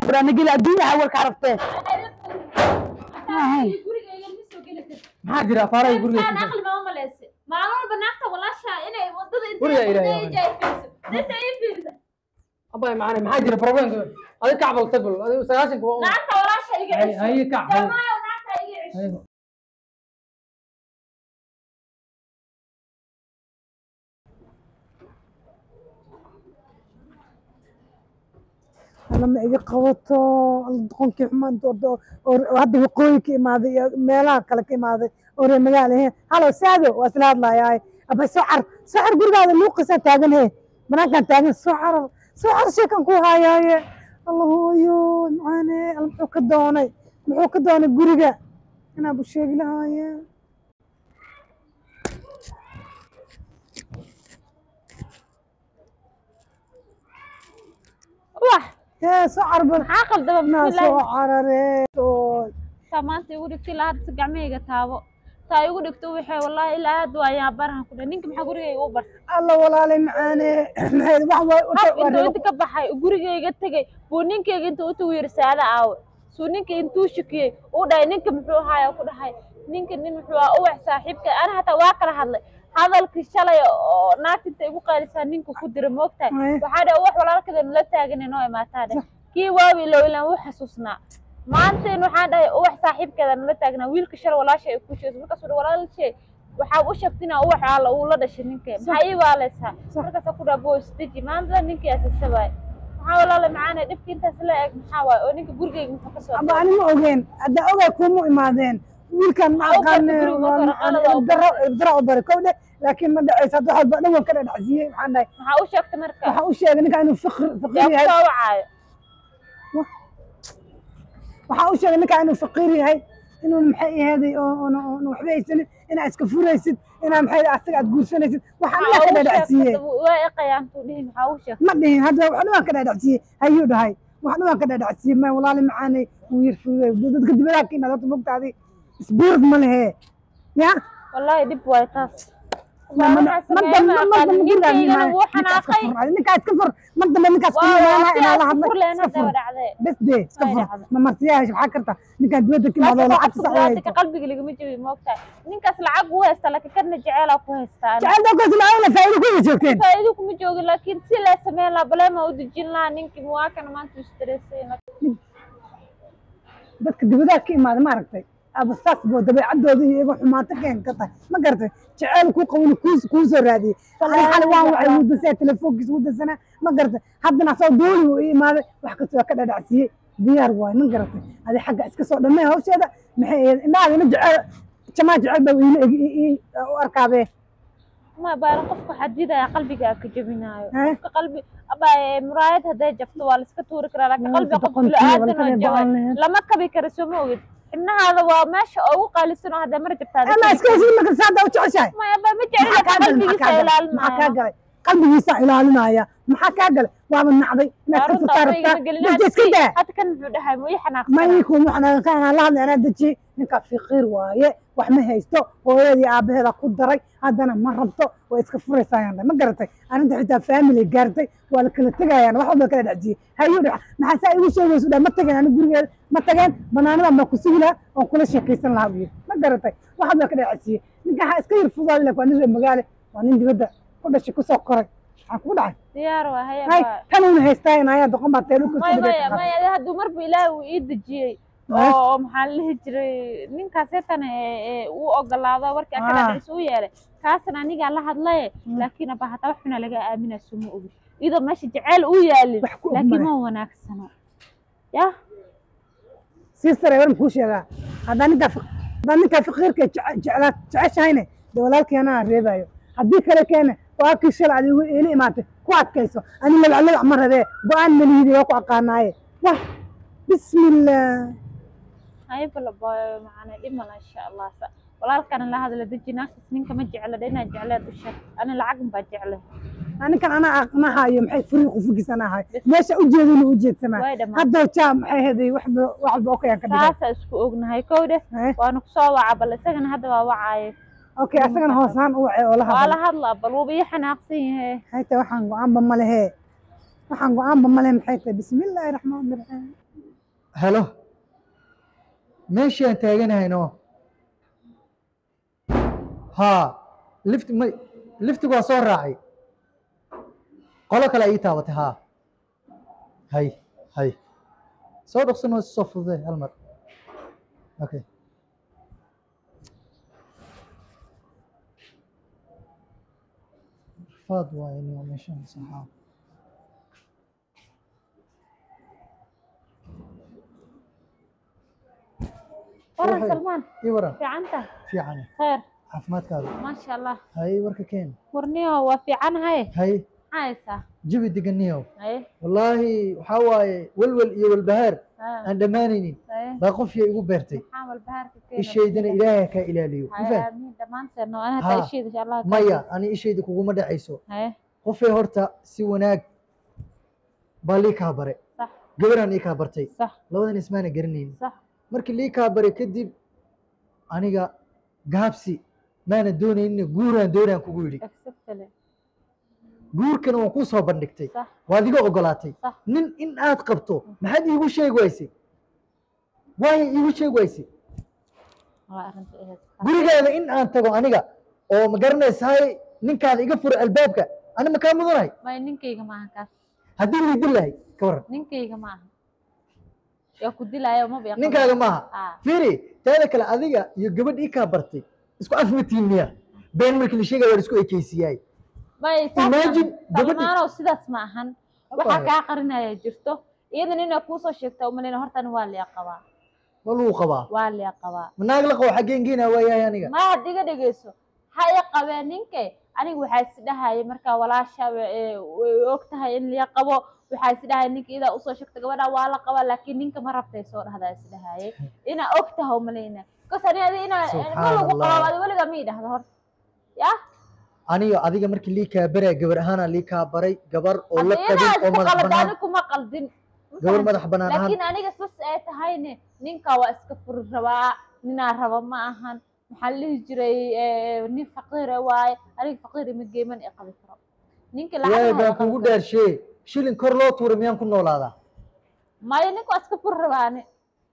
furana geli adduunya hawalka aragtee gurigayga ma soo geli kartid maxaa jira afaaraha guriga Intaan aqli ma maleyse maalin walba naagta walaasha inay wadada Guriga intay ilaahay wadada ay fiirso dadka ay fiirso abay macana maxaa jira problemka adiga kacbal tagol adiga sagaashanka waa un naagta walaasha iga Hay- cesho haye kac haye. jamaayo naagta iga cesho haye. lama iga qabato doqonkii xumaan doodo oo hadda waqooyi ka imaaday iyo meelaha kale ka imaaday oo reer magaala ahayn halo saado waa isla hadlayaay aba soo car soo car gurigaada luuqisaa taagan he banaankaan taagan soo carar soo car sheekan ku hayaaye alla hooyo macaane alla muxuu ka doonay muxuu ka doonay guriga inaa bu sheegi lahaaye wax hee soo car bal maxaa qaldaba naa soo bismillah carare oo taa maanta igu dhigto ilaa hadda si gacmahayga taabo taa igu dhigto waxay wallaahi ilaa hadda waa yaa barahan ku dhahay ninka maxaa gurigayga u bartay alla walaalay macaane maxay wax way u haf intuu inta ka baxay gurigayga tegay buu ninkayga intuu u tagu yiri saada aawe suu ninka intuu shakiyey uu dhahay ninka muxuu ahaaya ku dhahay ninka nin muxuu ahaa uwax saaxiibka ana hataa waa kala hadlay hadalkii shalay oo naagta inta igu qaalisaa ninka ku dira moogtahay Ay. waxaa dhahay uwax walaalkeeda nala taagan noo imaataa dheh kii waawi low ilaan wuu xasuusnaa maantain waxaan dhahay uwax saaxiibkeeda nala taagnaa wiilka shalay walaasha ay ku sheegay markaasuu dhahay walaalshay waxaa u sheegtay inaa uwax aala uu la dhashay ninkee maxaa ii waaleysaa markaasaa ku dhaha boosdeji maanta ninkii asasabaay maxaa walaala macaane dhibka intaas la eg maxaa waaye oo ninka gurigayga muxuu ka soo aba ani ma ogeen hadda ogay kuma imaadeen wiilkan ma Waxaa u aqaan bartay guriga marka hore, qalad waa u daro daro u bari kow dheh laakiin ma dhacaysa hadda waxba dhan waan ka dhadhacsiiyey maxaan dhahay maxaa u sheegtay marka waxaa u sheegay ninka inuu fiqir fiqir yaa ku yahay soo wacaayo waxaa u sheegay ninka inuu faqiir yahay inuu maxay aheeday oo oona oona waxba haysanin inaa iska furaysid inaa maxay asaga aad guursanaysid waxaa maxaa ninkaa ka u dhadhacsiiyey sheegtay waa eqayaantuu dhihi maxaa u sheegtay ma dhihin hadda wax dhan waan ka dhadhacsiiyey hayuu dhahay wax dhan waan ka dhadhacsiiyey ma walaali macaanay wuu yar fududay dadka dibadaha ka imaada horta mogtaadi isbiirad ma lehe ya wallaahi dhib waayo taas Ma- ma- waxaa ma- sameeyay ma- ma ma- aqaanin ma- gurigaan ninkaygana imaanay. wuu Ninkaa iska xanaaqay fur, adi ninkaa iska fur mar dambe ninkaas waa kuma imaanaa waqti inaa la aad hadlay fur leen iska hadda fur dhacdee bes dee iska Way fur dhacday. ma marsiyaha maxaa karta ninkaan dibadda ka imaado laakiin lacagta qofka sax bini'aadamka qalbiga lagama jabi moogtahay ninkaas lacag wuu haystaa laakiin kana jeceelaa ku haystaa jacayl dawkaas macaawina faa'iido ku wada joogteen faa'iido kuma joogin laakiin si lee sameyn lahaa baleema u dejin lahaa ninkii muwaakana maanta u stressay dadka dibadaha ka imaada ma aragtay aba saas boo dabeecadooda iyo iyaga xumaato keen ka tahay ma garatay jacayl kuu qabin kuu kuu soo raadiyey xali xali waan waxay wadasaa telefoonkiisa wadasanaa ma garatay haddana asoo dooli uu ii imaaday wax kasta waa ka dhadhacsiiyey diyaar waay ma garatay adi xagga iska soo dhamee hawsheeda maxay ahayd indhahaagana jacayl jamaa jacayl baa iila eg ii- ii- u arkaabee ma baaran qofka xadidaya qalbiga ka jabinaayo Eh? qofka qalbi aba eh, muraayad hadday jabto waa la iska tuuri karaa laakiin Waa qalbiga qof doqontii, bini'aadan waa oo la kala jabay ba'an lahayd. lama kabi karo soo ma ogid xibnahaada waa meesha ugu qaalisan oo hadday mar jabtaa ama iska hesii marka saada u jeceshahay maya ba ma jecel maxaa kaa galay maxaa kaa galay maxaa kaa qalbigiisa ilaalinaya galay qalbigiisa ilaalinaya maxaa kaa galay waaba nacday inaad ka furtaa rabtaa dadka iska daa hadda kan muxuu dhahay ma ii ma xanaaqsanaa ii kuma xanaaqan la hadlay anaa dejiyey ninkaa fiqiir waaye wax ma haysto hooyadii aabaheeda ku daray haddana ma rabto way iska furaysayaan ma garatay arrinta xitaa family gaartay waa la kala tegayaan wax walba kala dhacjiyey hayuu dha maxaa saa igu sheegaysu dha ma tageen ani gurigeeda ma tageen banaanadan baa ku sugi lahaa oon kula sheekaysan lahaa buu yidhi ma garatay wax walba ka dhacjiyey ninka ha iska yar fudaali waa nin reer magaale waa nin dibadda ku dhashay kusoo koray maxaa kugu dhacay diyaar waa haya hay baa tanuuna haystaa ayaa doqon baa teelu ku maya maya maya hadduu marba ilaahi uu ii dejiyey oo maxaa la dhihi jiray ninkaas heetana uu ogolaado warkii Ah. akadhadhis u yeelay kaasna anigaa la hadlaye laakiin aba hataa wax xuna laga aaminaa suma ogi iyadoo meesha jaceyl u yaalin Wax ku og laakiin male. ma wanaagsano ya sister war muxuu sheegaa haddaan ninkaa fi- haddaan ninkaa faqiirka jece- jeclaa jeceshahayne dee walaalkii anaa reebayo haddii kale keene walaalkii shalay adigu iila imaatay ku adkayso ani lagaclagac ma rabee go-aan malihidi waa ku aqaanaaye wah bismillah hay balabaayo macana dhimala insha allah Sa- walaalkana la hadla deji naagtas ninka ma jecla dhe inaa jecleed u sheeg ani lacag baa jecle ninkan anaa ma hayo maxay furii qufugiis anaa hayo meesha ujeedinu ujeedsamaa way dhamaan haddoo jaa maxay heday waxba waxba okayaan ka dhigay saasa isku ognahay kow dheh Eh, waanu kusoo waca bal isagana hadda waa wacaaye okay asagana hoosaan u wacay oo la waa la hadlay hadlaa bal wuuba ii xanaaqsan yahe hayta waxaan go-aanba ma lehe waxaan go-aanba ma lehe maxay tahay bismillaahi raxmaani raxiim helo meeshii aan taaganahayno haa lift may liftigu waa soo raacay qolo kale ii taabatay haa hay hay soo dhaqsanoo soo fududee hal mar okay rafaad waaye niyo meeshan saxaa waran Waxay- salmaan ii waran fiicanta fiican khayr caafimaadkaada maasha allah hay warka keen warniyo waa fiicanahay hay maxaa haysaa jabi deganiyow haye wallaahi waxaa waaye welwel iyo walbahaar haye aan dhammaanaynin haye baa qofya igu beertay maxaa walbahaarka keena ishaydana ilaahay kaa ilaaliyo ma haye fahant aamiin dhammaanteedna waa inaad Haa. taa isheeda insha allah maya ani ishayda kuguma dhacayso haye qofay horta si wanaag baa lii kaa bare sax gabaraan ii kaa bartay sax labadan ismaana garanaynin sax markii lii kaa baray kadib aniga gaabsi maana doonaynin guuraan doonaan kugu yidhi exactly guurkana waan kuu soo bandhigtay sax waad iga ogolaatay sax nin in aad qabto maxaad iigu sheegi waysay waayo iigu sheegi waysay waa arrinta ahayd gurigaada in aan tago aniga oo ma garanaysaay ninkaada iga furo albaabka ani ma kaa mudanahay may ninkayga maaha kaas haddii laydin lahay ka waran ninkayga maaha yaa ku dilaayo maba yaqaan ninkaaga maaha haa fiiri taada kale adiga iyo gabadh ii kaa bartay isku afmatiin miya been markii la sheegaya waa la isku ekeysiyaay may Imagine gabadhi- salmaanow sidaas ma ahan waxaa Abbaye. kaa qarinaya jirto iyadan inay kuusoo sheegta umaleyna hortan waa liya qabaa ma lagu qabaa waa liya qabaa ma naag la qabo xaggeen geena waayahay aniga ma had iga dhegeyso ha i qabeen ninke aniga waxaa is dhahaya markaa walaasha wa- ee, way og tahay in liya qabo waxaa is dhahaya ninka idaa usoo sheegta gabadha waa la qabaa laakiin ninka ma rabtay soo dhahdaa is dhahaye inaa og tahay umaleyna bas ani adi inaa ma lagu Subxaan qabo Allah. adi weliga ma idhahda horta ya aniga adiga markii lii kaa baraya gabar ahaana lii kaa baray gabar oo la hadda qabin inaad oo isku madax qalada banaan ani kuma qaldin Ma gabar fahamtay? madax banaan ahaan laakiin aniga sas ay tahayne ninka waa iska furi rabaa ninaa raba ma ahan maxaa la dhihi jiray eh, nin faqiire waaye aniga faqiir ima geeman ee qabi karo ninka ilaahay lacag baan kugu dhaarshe shilin kor loo tuura miyaan ku noolaadaa maya ninka waa iska furi rabaa ani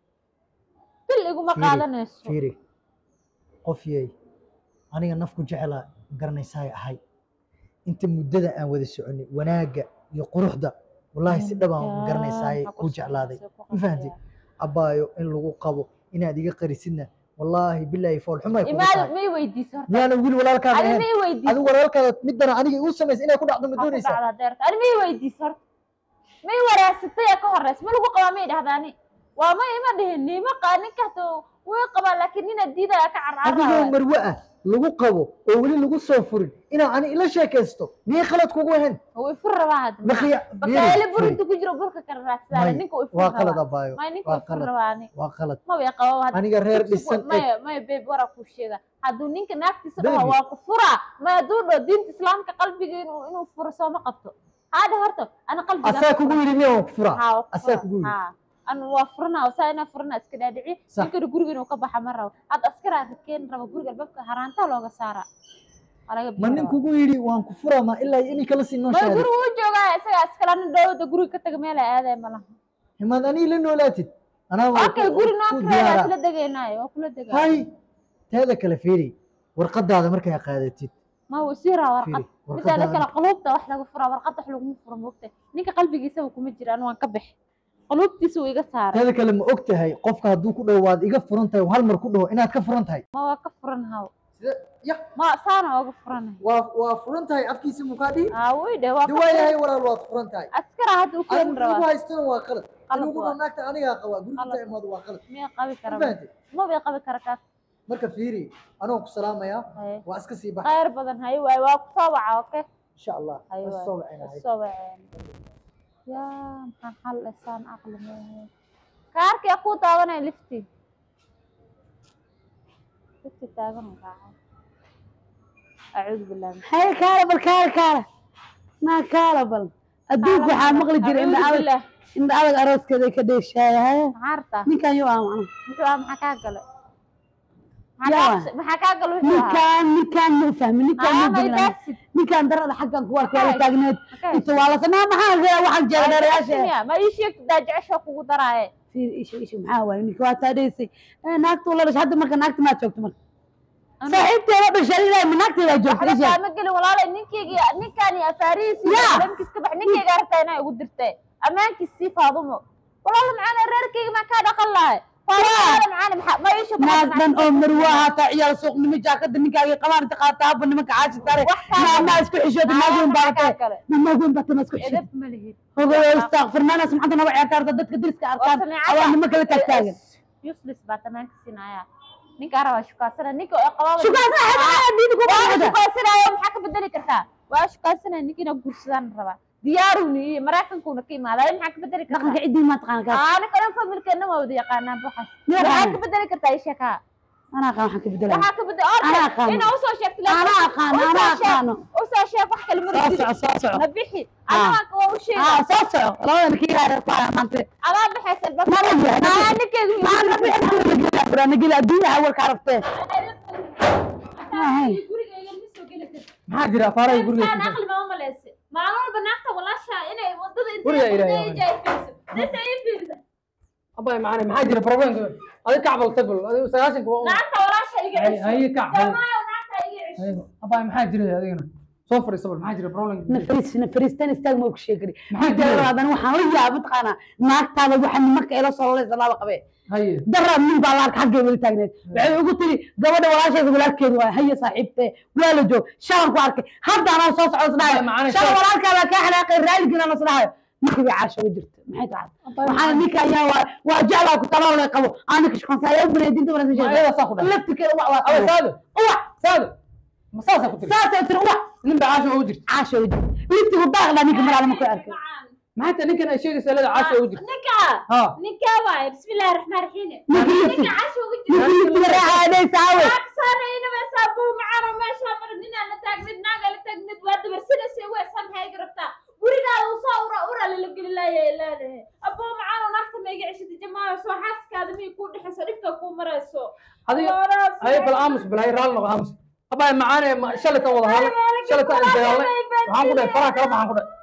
bil iguma Fiiri, qaadanayso fiiri qof yey aniga nafku jecela garanaysaay ahay inta muddada aan wada soconay wanaagga iyo quruxda wallaahi si dhabaan garanaysaay Waxaa ku ku jeclaaday socodsiisa, ku ma fahanti qasbaya. abbaayo in lagu qabo inaad iga qarisidna wallaahi bilaahi fool xumay kugu imaad tahay may weydiisa horta miyaana wiil walaalkaada ani ahayn may weydiisa adigu walaalkaada midana aniga igu samaysa inay ku dhacdo ma Waxaa ku doonaysaa dhacdaa deerta ani may weydiisa horta may waraasatay ee ka horeysa ma lagu qabaa may dhahdaani waa ma ima dhihin nima qaa ninka hatuu way qabaa laakiin nina diidaya ka adigoo carcaraya marwe ah lagu qabo oo weli lagu soo furin inaa ani ila sheekaysto miyay khalad kugu ahayn way fur rabaa hadda Makiya- bakaale fiiri, burinta ku jiro burka kala raadsadaan May, ninka way fur waa qalad rabaa abbaayo may ninka waa way fur qalad rabaa ani waa qalad ma way qabo hadda aniga reer Dugsigu- dhisan eg maya maya beeb waraa kuu sheega hadduu ninka naagtiisa dhaho Baby. waa ku furaa ma hadduu dhaho diinta islaamka qalbiga inuu inuu furo sooma qabto haadha horta ana qalbiga asaa kugu yidhi miyaa waan ku furaa haa waa ku asaa furaa. kugu yidhi haa anu waa furana saa inaa furana iska dhaadhici Sax. ninkana guriga inuu ka baxa ma rabo hadda askaraa rakeen rabo guriga albaabka haraantaa looga saara waa laga ma bixi nin rabaa. kugu yidhi waan ku furaa ma ilaa iyo inay kala sii noo ma sheegay guriga u joogaa isagaa iskala nin dhowda guriga ka taga meel ay aadaya malaha himaad anii la noolaatid anaa waa okay ku- guri noo ku kireedaa diyaara isla degaynaayo waa kula degaa hay teeda kale fiiri warqadaada markay qaadatid ma wuu sii raa warqad fiiri midaada kale warqadaada quluubta wax laga furaa warqadda wax laguma furo moogta ninka qalbigiisaba kuma jiraan waan ka bixi quluubtiisa wuu iga saaray teeda kale ma og tahay qofka hadduu ku dhaho waad iga furan tahay hal mar ku dhaho inaad ka furan tahay ma waa ka furan haw ya ma saana ooga furanay waa waa furan tahay afkiisa mukaa dhihi aa wuy dhe waa de ka waayahay furan walaal waad furan tahay askaraa hadda u keeni adigu igu rabaa haystana waa qalad Qalad inugu waa. naagta anigaa qabaa guriga Qalad. inta imaado waa qalad miya qabi ma kara fahantay ma bay qabi kara kaas marka fiiri anoo ku salaamayaa haye waa iska sii baxa khayr badan haye waay waa ku soo waca oke insha allah haye waa waay soo wacinahay soo waceen yaa maxaan xal isaan aqli meehe kaarkii ku daawanaya lifti lifti taagan u raacay acuudu billahi min haye kaala bal kaala kaala naa kaala bal adduunka waxaa maqli jiray indha acuudu adag billah indha adag arooskeeda ka dheeshaaya haye maxaa rabtaa ninkan yo ah macna muxuu ah maxaa kaa galay maxaa yaa. kaa- maxaa kaa gal wuxuu ahaa ninkaan ninkaan ma fahmi ninkaan ma Ah, ma degna idaasid. ninkaan darada xaggan kuwa kala Makaas. taagneed Makaas. inta waa la samaa maxaa jira waxaan jeeda dheerayaasha Miya, ma ii sheegto daa jecesha kugu daraaye fiir isha isha maxaa waaye ninka waa taadhaysay naagta la dhashay hadda marka naagta maa joogto marka saaxiibteeda dhashay ilaahay ma naagteeda joogto waxba isha kaama gelin walaale ninkeygi ninkaani afaarihiisi Ya. dhankiis ka bax ninkeyga aragtaa inaa igu dirtay ammaankiis sii faadumo walaale macaana reerkeyga maa kaa dhaqan lahay walaale macaana maxaa ma ii sheegto naag dhan oo marwa haataa ciyaal suuqnimo jaakada ninkaaga qabaan inta qaata haba nimanka caashi sare Wax kaa maa isku xishoota naagweyn baatee kale naagweyn baatee ma isku xishoota edab ma lihid hogo istakfirnaana sumcada naga ciyaarta ddadka deriska arkaan awaa nima kala taagtaagan useless baa tanaanka siinaya ninkaa rabaa shukaasana ninka oo qabaaba shukaasana xagaa diidi ku waa baxda shukaasanaya maxaa ka bedeli kartaa waa shukaasanaya ninka inaa guursadaan rabaa diyaaruni iyo maraykankuuna ka imaaday maxaa ka bedeli dhaqanka kartaa ciddii maa taqaan kaas aana kalan familkeena waa wada yaqaanaan waxaas Yaa maxaa yaqaana. ka bedeli kartaa ii sheekaa anaa aqaan waxaan ka bedelaya waxaa ka bedeli Anaa aqaano. inaa usoo sheegto Anaa aqaano, anaa aqaano. usoo sheeg wax kale soo maridi soco soo soco ma bixi Ah. anaga waa u sheega aa soo soco labada kii yaara ku haya maanta adaa baxaysa bas Ma rajaa, ma rajaa. aa ninkeygu maana bixi buranageli adduunya hawalka aragtee Ahay. gurigeyga ma soo geli karti maxaa jira afaaraha guriga Insan aqli ma umaleyse maalin walba naagta walaasha inay wadada Guriga ilaahay intay jayfiso dadka ii fiirsa abay macana maxaa jira problemka adi kacbal tagol adi sagaashanka waa un naagta walaasha iga Hay- cesho haye kac haye. jamaayo naagta iga cesho Haye. abay maxaa jira adigana soo fadhiisa bal maxaa jira problemka nafariis nafariistan istaag ma ku sheegari Maxaa jira? hadan waxaan la yaaba taqaanaa naagtaada waxa nimanka ila soo lalaysa laba qabee haye daraa nin baa laarka xaggee weli taagneed waxay ugu tiri gabadha walaasheeda walaalkeedu waa haye saaxiibtee waa la joog shalan ku arkay hadda anaa soo socdo isdhahayo Macana shalan shalan- walaalkaada kaa xanaaqay raaligina la isdhahayo ninkii bay caasha uga jirta maxay tahay waxaana ninka ayaa waa waa jeclaa ku talaa lay qabo aanika shaqansaaya u banay dinta Ma wanaagsan ayadaa saa ku dhahay? laftirkeeda uwac waa abay qabaa. saado uwac saado ma saasaa ku tiri saasay tiri uwac nin baa caasha ugu jirta caasha uga jirta liftigu daaqda ninka maraalama ku arkay maxaa ta ninkan ay sheegaysaa leeda caasha ugu jirta ninka ha ninka waaye bismillahi raxmaan raxiim ninka lifti ninka casho uga ninka jira liftiga raaxaadaysa awe saanayna ma saabuu macano meesha mar ninaa la taagnid naaga la taagnid waa dabarsanaysa way samhay garabtaa gurigaada uu soo ura ura lala geli laayay leedahay abuu macano naagta ma iga ceshada jamaayo soo xaaskaada miyay kuu dhexayso dhibka kuu marayso adiga haye bal aamus bal haye raalli noqo aamus abay macaane ma- shalay tan wada hadlay shalay tan isdagaalnay waxaan ku dhahay faraha kala baxaan ku dhahay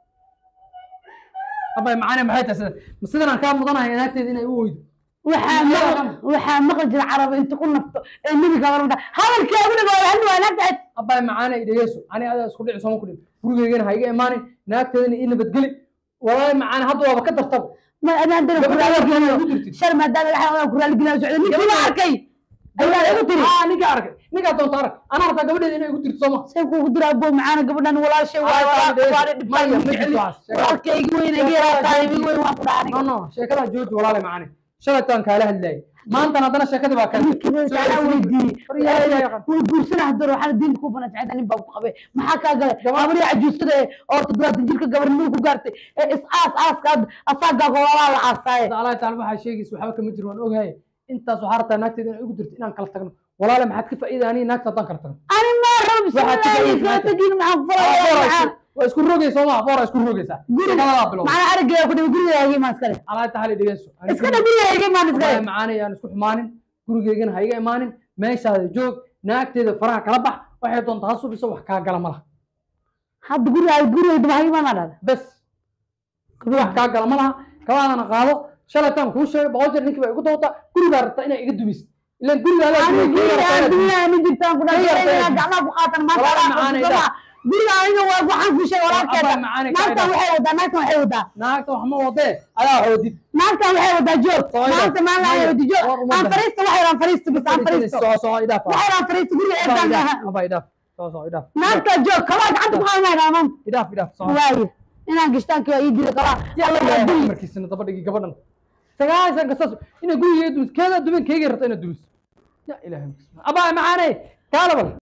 abay macaane maxay tahay sida ma sidan aan kaa mudanahay naagteeda inay u weydo waxaa maqal waxaa maqal jira carab inta ku nafto ee nebiga warada hadalkii agunaga waa hal waa naagtahay abay macaane idhageeso ani adaa isku dhici sooma ku dhin gurigeygana ha iga imaanin naagteedana ii nabadgeli walaahi macaane hadda waaba ka dartaba ma adaan dana Gabadha kuraali waa gelinayo ku jirtay. shar maadaama waxaa kuraali gelinayo socda ninkii ma arkay ayaa igu tiri aa ninka arkay ninkaa doonta arag anaa rabtaa gabadheeda inay igu dirto sooma say kuugu dira abo macaana gabadhan walaashay waa waana Maya, ma dhibtaan jirto waxaas. walaalka igi weyn igi yaraataa igi weyn waan ku dhaca no no sheekada jooji walaale macaane shalay tan kaala hadlayay maantana haddana sheekadii baa kale aniga weydiiyey way guursana hadar waxaana diinta ku bana sacida nin baa ku qabay maxaa kaa galay gabadhii cajuusada ee oo toddobaatan jirka gabarnimada ku gaartay ee is aas aaska asaagaaga walaalaa la aasaaye allah taala waxaa sheegaysa waxba kama jiro waan ogahay intaas waxaa rabtaa naagteeda inay igu dirto inaan kala tagno walaale maxaad ka faa'iida aniga naagta haddaan kala tagno ani ma rabo Waxaad ka bismillaahi faa'iidaysaa soo tagin maxaan ku falayaa waa isku rogaysa sooma boora isku rogaysaa shaqadadaa bilow macana arigaya ku dhibi guriga hagay maan iskale allah taala dhegeyso iska dha guriga hagay maan iskale macaane yaan isku xumaanin gurigeygana ha iga imaanin meeshaada joog naagteeda faraha kala bax waxay doonta ha subiso wax kaa gala malaha hadda guriga guriga daba hagay maan dhada bes wax kaa gala malaha kabaadana qaado shalaytaan kuu sheegay boqol jeer ninkii baa igu dawata gurigaa rabtaa inaa iga dumis ilan gurigaada ani guriga adduunya ma jirtaan ku Ka yartay. dhahay gacmaha ku qaatan maanta Walaal alaabta macaanay kusama. guriga aniga waa waxaan ku sheegay walaalkeeda Abba macaanay ka naagtan idhaaf. waxay wadaa naagtan waxay wadaa naagta wax ma wadee adaa xoodid naagtan waxay wadaa joog Soo idhaaf. maanta maalin ay wadi joog War uma aan dah. fariisto waxay raan fariisto bis aan fariisto soo soo idhaaf waxay raan fariisto guriga Abba eedan idhaaf. maaha Abba idhaaf soo soo idhaaf naagta joog kabaa gacanta ku qaadanayaa dhaamaan idhaaf idhaaf soo waaye inaan gishtaanki waa ii jira kabaa alla waa duli markiisana daba dhigi gabadhan sagaashan kastaas inay gurigeeda dumis keeda dumin keegay rabta inaad dumis ya ilaahay abaa macaaney kaalabal